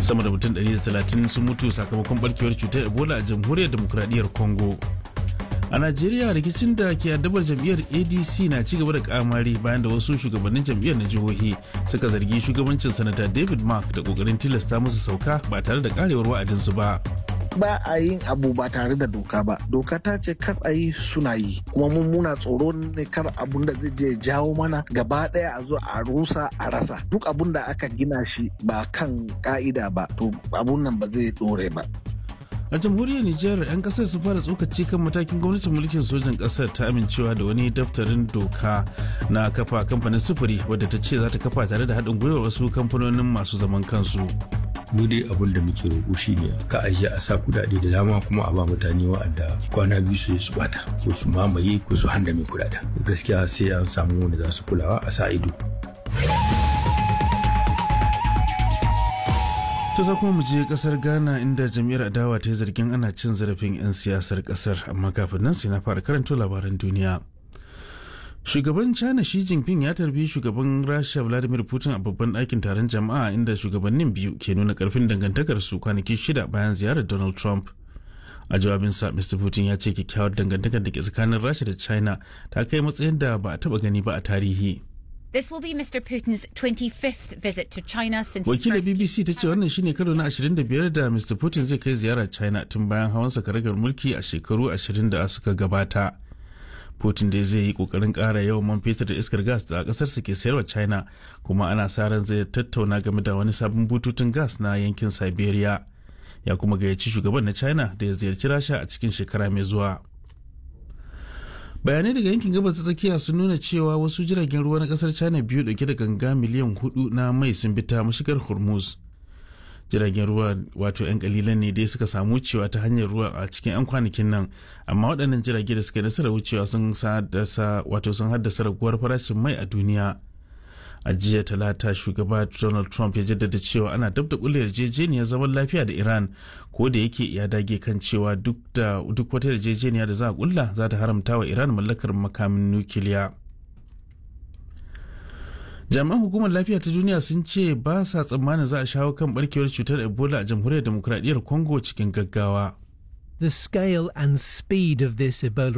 sama da mutum 130 sun mutu sakamakon barkewar cutar ebola a jamhuriyar demokuraɗiyyar congo a najeriya rikicin da ke addabar jam'iyyar adc na ci gaba da kamari bayan da wasu shugabannin jam'iyyar na jihohi suka zargi shugabancin sanata david mark da kokarin tilasta musu sauka ba tare da karewar wa'adinsu ba ba a yin abu ba tare da doka ba doka ta ce kar a yi suna yi kuma mun muna tsoro ne kar abun da zai je jawo mana gaba daya a zo a rusa a rasa duk abun da aka gina shi ba kan ka'ida ba to abun nan ba zai dore ba a jamhuriyar nijar 'yan kasar su fara tsokaci kan matakin gwamnatin mulkin sojan kasar ta amincewa da wani daftarin doka na kafa kamfanin sufuri wadda ta ce za ta kafa tare da haɗin gwiwar wasu kamfanonin masu zaman kansu mu dai abin da muke roƙo shine ka ajiye a sa kudade da dama kuma a ba mutane wa'anda kwana biyu su su bata ko su mamaye ko su handame kudaden gaskiya sai an samu wanda za su kulawa a sa ido To za kuma mu je kasar Ghana inda jam'iyyar adawa ta yi zargin ana cin zarafin 'yan siyasar kasar amma kafin nan sai na fara karanto labaran duniya. Shugaban China Xi Jinping ya tarbi shugaban Rasha Vladimir Putin a babban ɗakin taron jama'a inda shugabannin biyu ke nuna karfin dangantakarsu kwanaki shida bayan ziyarar Donald Trump. A jawabinsa, Mr. Putin ya ce kyakkyawar dangantakar da ke tsakanin Rasha da China ta kai matsayin da ba a taɓa gani ba a tarihi. This will be Mr. Putin's 25th visit to China since he Wakilar first BBC ta ce wannan shine karo na 25 da Mr. Putin zai kai ziyara China tun bayan hawan karagar mulki a shekaru 20 da suka gabata. Putin dai zai yi kokarin ƙara yawan man fetur da iskar gas da ƙasarsa ke sayarwa China kuma ana sa ran zai tattauna game da wani sabon bututun gas na yankin Siberia. Ya kuma gayyaci shugaban na China da ya ziyarci Rasha a cikin shekara mai zuwa. bayanai daga yankin gabas ta tsakiya sun nuna cewa wasu jiragen ruwa na kasar china biyu dauke da ganga miliyan hudu na mai sun bi ta mashigar hormuz jiragen ruwa wato 'yan kalilan ne dai suka samu wucewa ta hanyar ruwa a cikin 'yan kwanakin nan amma waɗannan jirage da suka yi nasarar wucewa sun haddasa wato sun haddasa raguwar farashin mai a duniya a jiya talata shugaba donald trump ya jaddada cewa ana dab da kulle yarjejeniyar zaman lafiya da iran ko da yake ya dage kan cewa duk da duk wata yarjejeniya da za a kulla za ta haramta wa iran mallakar makamin nukiliya jami'an hukumar lafiya ta duniya sun ce ba sa tsammanin za a shawo kan barkewar cutar ebola a jamhuriyar demokuraɗiyyar congo cikin gaggawa The scale and speed of this Ebola